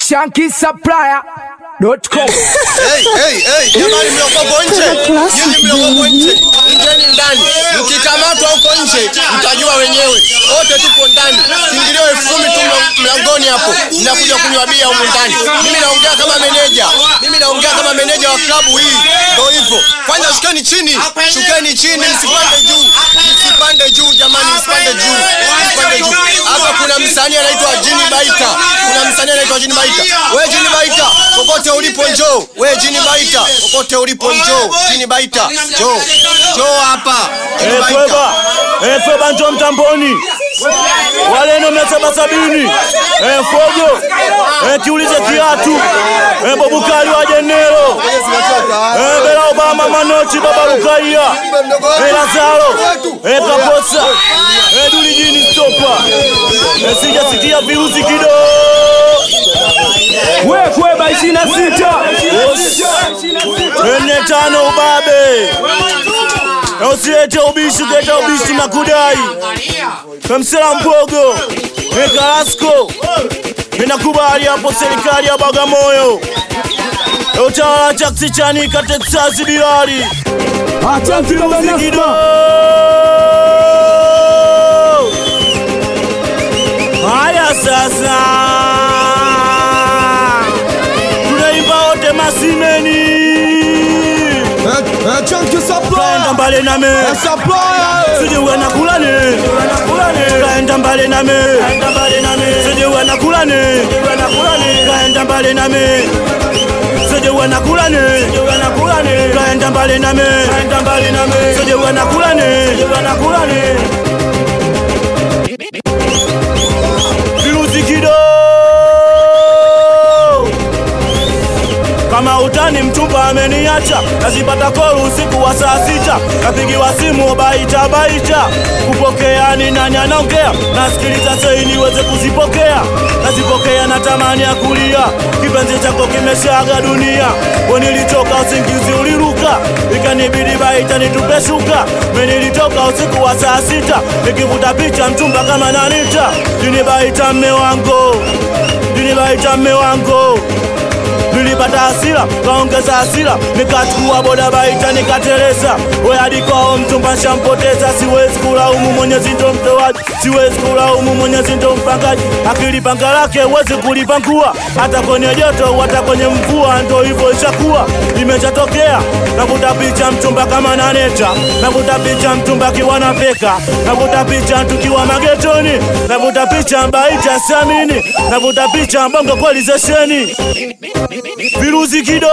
shankisupplier.com. Hey, hey, hey, jamani mliokoko nje, nyinyi mliokoko nje, ingieni ndani. Mkikamatwa huko nje, mtajua wenyewe. Wote tupo ndani, kiingilio elfu kumi tu mla- mlangoni hapo, mnakuja kunywa bia humu ndani. Mimi naongea kama meneja, mimi naongea kama meneja wa klabu hii, ndio hivyo. Kwanza shukeni chini, shukeni chini, msipande juu, msipande juu jamani, msipande juu, msipande juu. Hapa kuna msanii anaitwa Jini Baita, kuna msanii anaitwa Jini Baita. Wewe Jini Baita, popote ulipo njoo. Wewe Jini Baita, popote ulipo njoo. Jini Baita, njoo, njoo hapa. Jini Eh, Baita. Kweba, eh, Kweba njoo mtamboni. Waleno mia saba sabini. Eh, Fogo, eh, kiulize kiatu. Eh, Bobukali wa Jenero. Eh, Bela Obama Manoti Baba Lukaia. Eh, Lazaro. Eh, Kaposa. Eh, Duli Jini Stopa. Eh, sijasikia virusi kidogo. We Kweba 26. Nne tano ubabe. Na usilete ubishi, ukileta ubishi na kudai. Kamsela Mpogo, Ekalasko, ninakubali hapo serikali ya Bagamoyo. Na Utawala taksi Chanika Texas Bilali. Kido. Haya sasa. Tunaimba wote masimeni. Kaenda mbali nami. Sije uwe na kulani. Kaenda mbali nami. Sije uwe na kulani. Kaenda mbali nami. Sije uwe na kulani. Kaenda mbali nami. Sije uwe na kulani. Virusi kido. Kama utani mchumba ameniacha, nazipata call usiku wa saa sita, napigiwa simu baita baita, kupokea ni nani anaongea, nasikiliza sei niweze kuzipokea, nazipokea na tamani ya kulia, kipenzi chako kimeshaga dunia, we nilitoka usingizi uliruka, ikanibidi baita nitupe shuka, me nilitoka usiku wa saa sita, nikivuta picha mchumba kama nanita, jini baita mme wangu, jini baita mme wangu nilipata hasira kaongeza hasira nikachukua boda baita nikateleza we hadi kwao mchumba shampoteza siwezi kulaumu mwenyezi ndo mtoaji siwezi kulaumu mwenyezi ndo mpangaji akili panga lake huwezi kulipangua hata kwenye joto hata kwenye mvua ndo hivyo ishakuwa imeshatokea navuta picha mchumba kama naneta navuta picha mchumba akiwa na peka navuta picha tukiwa magetoni navuta picha baita samini navuta picha mbongo kweli zesheni virusi kido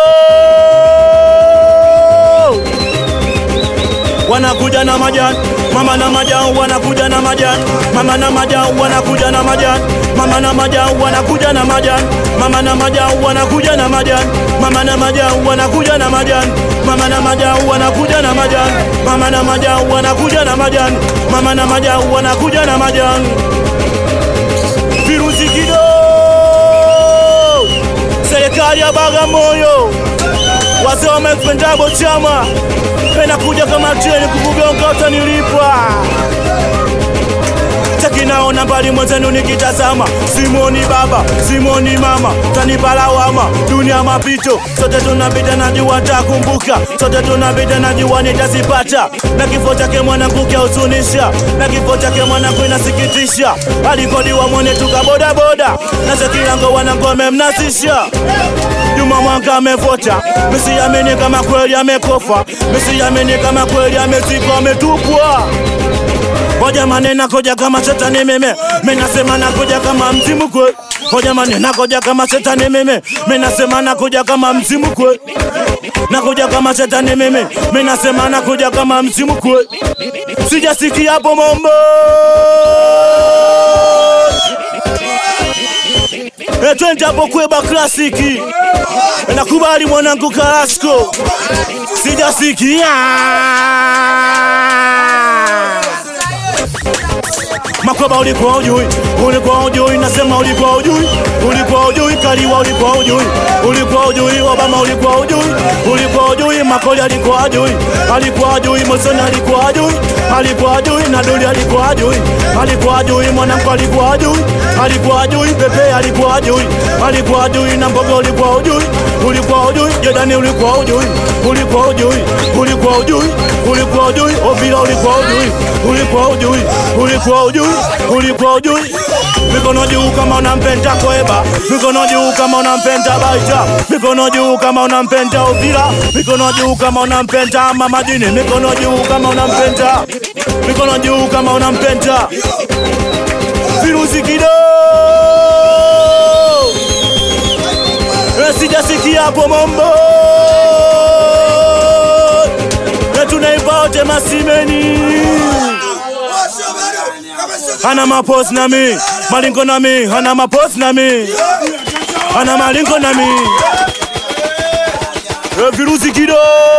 wanakuja na majani mama na majani wanakuja na majani mama na majani wanakuja na majani mama na majani wanakuja na majani mama na majani wanakuja na majani mama na majani wanakuja na majani mama na majani wanakuja na majani mama na majani wanakuja na majani mama na majani wanakuja na majani virusi kido serikali ya Bagamoyo, wazee wamependabo chama penakuja kama treni kukugonga utanilipa takinaona mbali mwenzenu nikitazama, simoni baba simoni mama, tanipa lawama dunia mapito, sote tunapita, najua takumbuka, sote tunapita, najua nitazipata, na kifo chake mwanangu kiahuzunisha, na kifo chake mwanangu inasikitisha, alikodiwa mwene tukabodaboda, na Zekilango wanangu amemnasisha Juma Mwanga amevota, misiamini kama kweli amekofa, misiamini kama kweli amezikwa, ametupwa Hoja manena koja kama shetani meme, menasema nakuja kama mzimu kwe. Hoja manena koja kama shetani meme, menasema nakuja kama mzimu kwe. Nakuja kama shetani meme, menasema nakuja kama mzimu kwe. Sijasikia hapo mombo. E, twende hapo Kweba klasiki. E, nakubali mwanangu Kalasko. Sijasikia. Makweba ulikuwa ujui, ulikuwa ujui, nasema ulikuwa ujui, ulikuwa ujui Majaliwa ulikuwa ujui, ulikuwa ujui, Obama ulikuwa ujui, ulikuwa ujui, Makoli alikuwa ajui, alikuwa ajui, Musoni alikuwa ajui, alikuwa ajui, Naduli alikuwa ajui, alikuwa ajui, Mwanamko alikuwa ajui, alikuwa ajui, Pepe alikuwa ajui, alikuwa ajui, na Mbogo ulikuwa ujui, ulikuwa ujui, Jordani ulikuwa ujui, ulikuwa ujui, ulikuwa ujui, ulikuwa ujui, Ovila ulikuwa ujui, ulikuwa ujui, ulikuwa ujui, ulikuwa ujui. Mikono juu kama unampenda Kweba, mikono juu kama unampenda Baita, mikono juu kama unampenda Ovila, mikono juu kama unampenda Mama Dini, mikono juu kama unampenda, mikono juu kama unampenda Virusi Kido. Eh, Sijasikia hapo mambo Eh, tunaimba wote masimeni ana mapos na mi malingo na mi ana mapos na mi ana malingo na mi Eh, virusi kido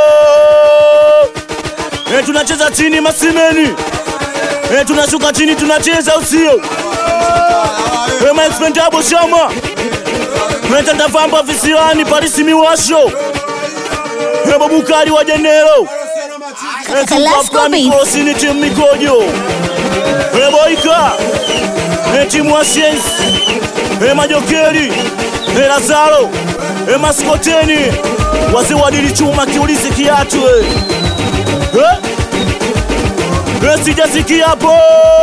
Eh, tunacheza chini masimeni Eh, tunashuka chini tunacheza usio Eh, maexpendable shama metandavamba visiwani parisi miwasho Eh, babukali wa jenero Eh, Kalasco Beats. Mikosi ni timu mikojo Eboika e timu wa Siensi e Majokeri e Lazaro e Maskoteni wazee wadili chuma kiulizi kiatu e. Eh? E sijasikia hapo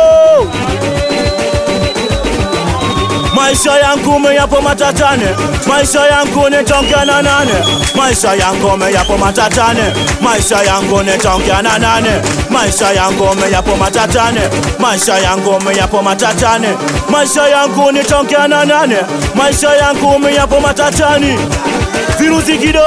Maisha yangu meyapo matatane, maisha yangu nitaongea na nane, maisha yangu meyapo matatane, maisha yangu nitaongea na nane, maisha yangu meyapo matatane, maisha yangu meyapo matatane, maisha yangu nitaongea na nane, maisha yangu meyapo matatani, virusi kido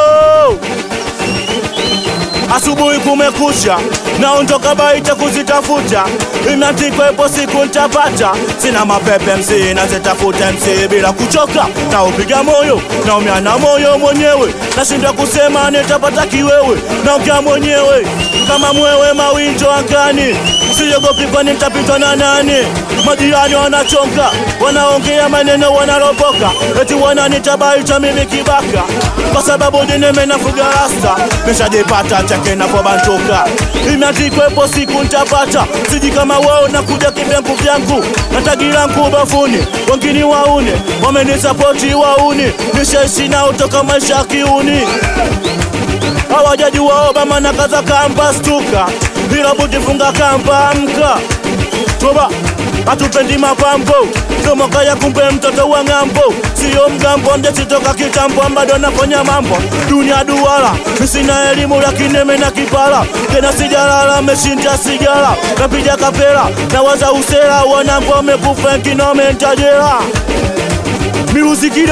Asubuhi kumekucha, naondoka Baita kuzitafuta, imeandikwa ipo siku nitapata. Sina mapepe MC, nazitafuta MC bila kuchoka, naupiga moyo, naumia na moyo mwenyewe, nashindwa kusema nitapata kiwewe, naongea mwenyewe kama mwewe, mawinjo angani, siogopi kwani nitapitwa na nani? Majirani wanachonga, wanaongea maneno, wanaropoka, eti wananita Baita mimi kibaka, kwa sababu dineme nafuga rasta, nishajipata chake napobantuka, imeandikwa ipo siku nitapata, siji kama wao nakuja kivyangu vyangu, na tagi langu bafuni, wengine waune wamenisapoti wauni, nishaishi nao toka maisha ya kiuni hawajajua Obama na kaza kamba stuka, bila butifunga kamba amka toba hatupendi mapambo tomoka ya kumbe mtoto wa ng'ambo siyo mgambo ndesitoka kitambo bado nafanya mambo dunia duara misina elimu lakini mena kipala tena sijalala meshinja sigara napiga kapela nawaza usera wanangu wamekufa wengine wamentajera miruzikido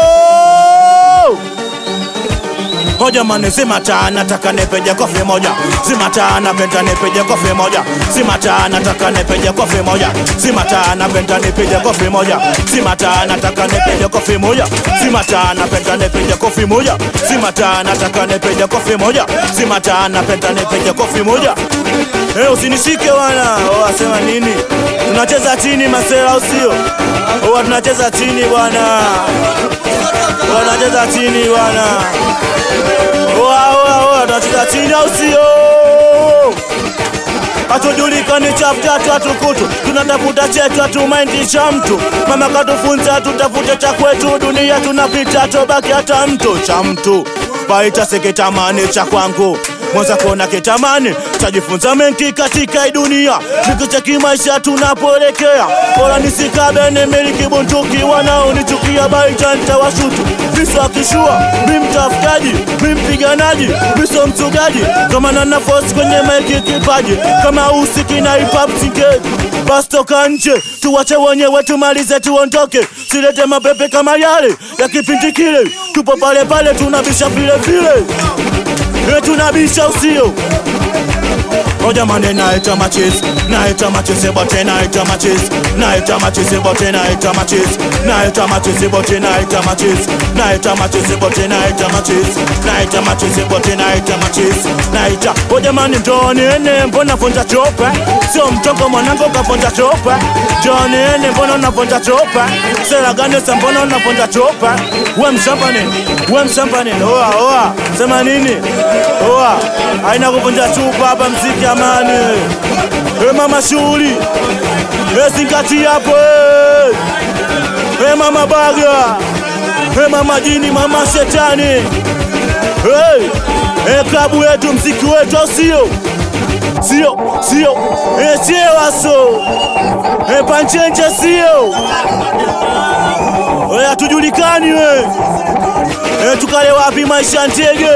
Hoja mane zima taa nataka nipeje kofi moja Zima taa napenda nipige kofi moja Zima taa nataka nipige kofi moja Zima taa napenda nipige kofi moja Zima taa nataka nipige kofi moja Zima taa napenda nipige kofi moja Zima taa nataka nipige kofi moja Zima taa napenda nipige kofi moja Eh, usinishike wana. Oh, asema nini? Tunacheza chini masela usio. Oh, tunacheza chini bwana. Wanacheza chini bwana. Oa, oa, oa, tunacheza chini au sio? Hatujulikani chafu tatu hatukutu, tunatafuta chetu hatumaindi cha mtu. Mama katufunza tutafute cha kwetu, dunia tunapita tobaki hata mtu cha mtu. Baita sikitamani cha kwangu mwanza kuona kitamani, tajifunza mengi katika hii dunia, nikicheki maisha tunapoelekea. Bora nisikabe nimiliki bunduki, wanaonichukia Baita nitawashutu visu akishua, mi mtafutaji, mi mpiganaji, mi so mchugaji, kama na nafasi kwenye maiki kipaji, kama usiki na hip hop singeli basi toka nje, tuwache wenyewe tumalize, tuondoke, silete mapepe kama yale ya kipindi kile, tupo pale pale tunabisha vile vile, Eh, tunabisha usio Oja mane naita machis, naita machis, ebote naita machis, naita machezi bote naita machezi naita machezi bote naita machezi naita machezi bote naita machezi naita machezi bote naita machezi naita o jamani njoni ene mbona vonja chopa sio mchongo mwanangu kavonja chopa njoni ene mbona unavonja chopa sera gani sa mbona unavonja chopa we mshamba nini we mshamba nini oa oa sema nini oa aina kuvunja chupa hapa mziki amani e mama shughuli e zingatia hapo e e mama baga e mama jini mama shetani hey. e klabu yetu mziki wetu au sio sio sio e chewaso e panchenche sio e hatujulikani we e tukale wapi maisha ntege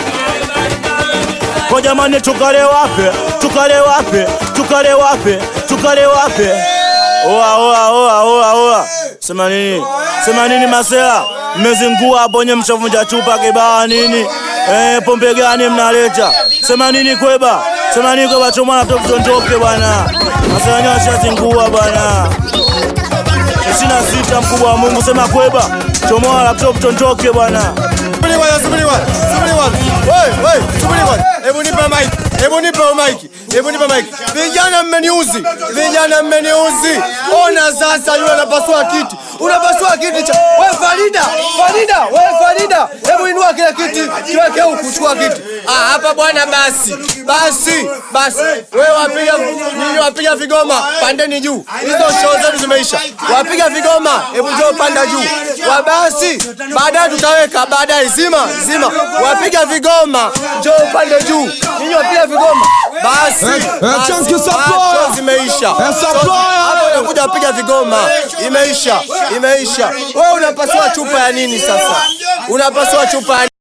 kwa jamani tukale wape tukale wape tukale wape tukale wape oa oa oa oa oa sema nini sema nini masela mmezingua hapo nye mshavunja chupa kibaa nini eh pombe gani mnaleta sema nini kweba sema nini kweba chomana tu mtondoke bwana masela nyo ashazingua bwana ishirini na sita mkubwa wa Mungu sema kweba chomoa laptop tondoke bwana Subiri bwana, subiri bwana, subiri bwana. Wewe, wewe, subiri bwana. Hebu nipe mic. Hebu nipe mic. Hebu nipe mic. Vijana mmeniuzi. Vijana mmeniuzi. Ona sasa yule anapasua kiti. Unapasua kiti cha. Wewe Farida, Farida, wewe Farida. Hebu inua kile kiti, kiweke huku, chukua kiti. Ah, hapa bwana basi. Basi, basi. Wewe wapiga nyinyi wapiga vigoma, pandeni juu. Hizo show zetu zimeisha. Wapiga vigoma, hebu njoo panda juu. Wa basi, baadaye tutaweka baadaye zima zima. Wapiga vigoma, njoo pande juu. Nyinyi wapiga vigoma. Basi. Eh, eh, basi. Chunky Ah, Supplier. show zimeisha. Eh, Supplier. Show- Hapo unakuja wapiga vigoma. Imeisha, imeisha. Wewe unapasua chupa ya nini sasa? Unapasua chupa ya